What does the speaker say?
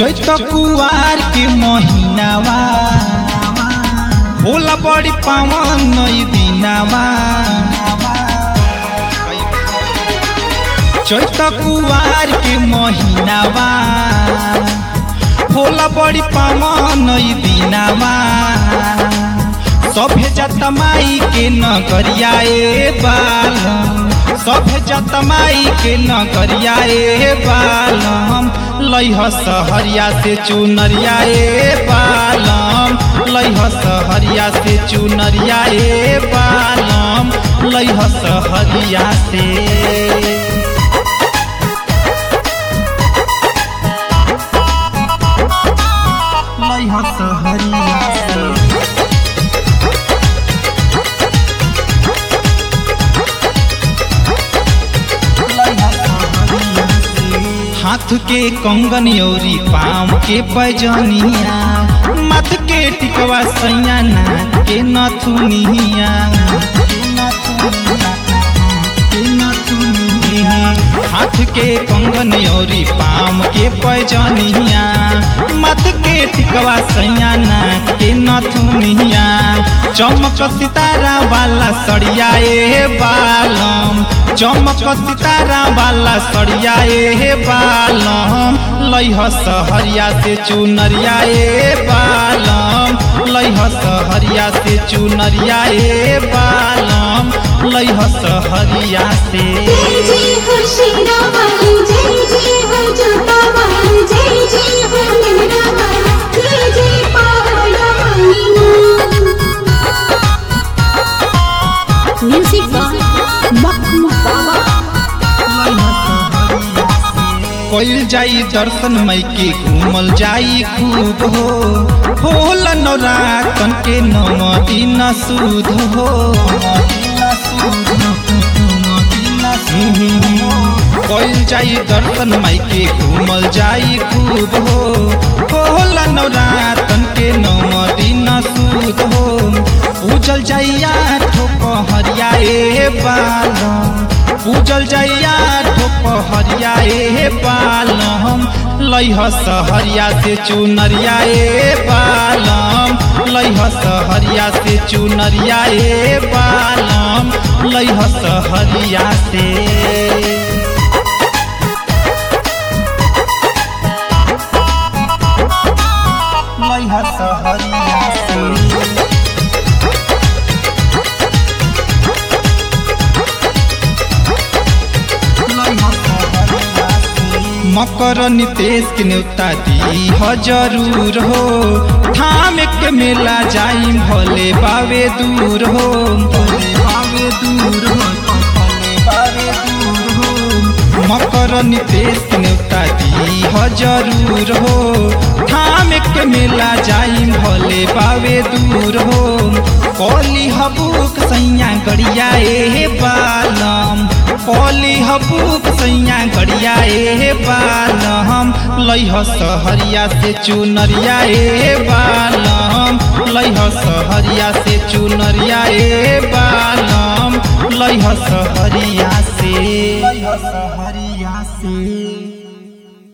चैत कुवार के महीनावा होला बड़ी पावन नई दिनावा चैत कुवार के महीनावा होला बड़ी पावन नई दिनावा सभे जतमाई के नगरिया ए बालम सभे जतमाई के नगरिया ए बालम लैह सहरिया से चुनरिया ए बालम लैह सहरिया से चुनरिया ए बालम लैह सहरिया से लैह सहरिया से हाथ के कंगन योरी पाँव के बजनिया मत के टिकवा सैया नाक के नथुनिया हाथ के कंगन योरी पाँव के बजनिया मत के टिकवा सैया नाक के नथुनिया चमक सितारा वाला सड़िया ए बालम चमक सितारा वाला सड़िया ए बालम लैह सहरिया से चुनरिया ए बालम लैह सहरिया से चुनरिया ए बालम लैह सहरिया से जय जय हो शेरा वाली जय जय हो जोता वाली जय जय हो मेरा वाला जय जय पहाड़ा वाली म्यूजिक बाय मखमू बाबा कोइल जाई दर्शन मई के घूमल जाई खूब हो होल नौरातन के नम दिन सुध हो कोइल जाई दर्शन मई के घूमल जाई खूब हो होल नौरातन के नम दिन सुध हो पूजल जाइया ठोक हरिया ए बालम पूजल जाइया ठोक हरिया ए बालम लैह सहरिया से चुनरिया ए बालम लैह सहरिया से चुनरिया ए बालम लैह सहरिया से लैह सहरिया से मकर नितेश के न्योता दी ह जरूर हो थाम के मेला जाई भले बावे दूर हो भले बावे दूर हो भले बावे दूर हो मकर नितेश के न्योता दी ह जरूर हो थाम के मेला जाई भले बावे दूर हो कोली हबूक सैया गड़िया ए बालम कोली हबूक सैया गड़िया ए बालम लैह सहरिया से चुनरिया ए बालम लैह सहरिया से चुनरिया ए बालम लैह सहरिया से लैह सहरिया से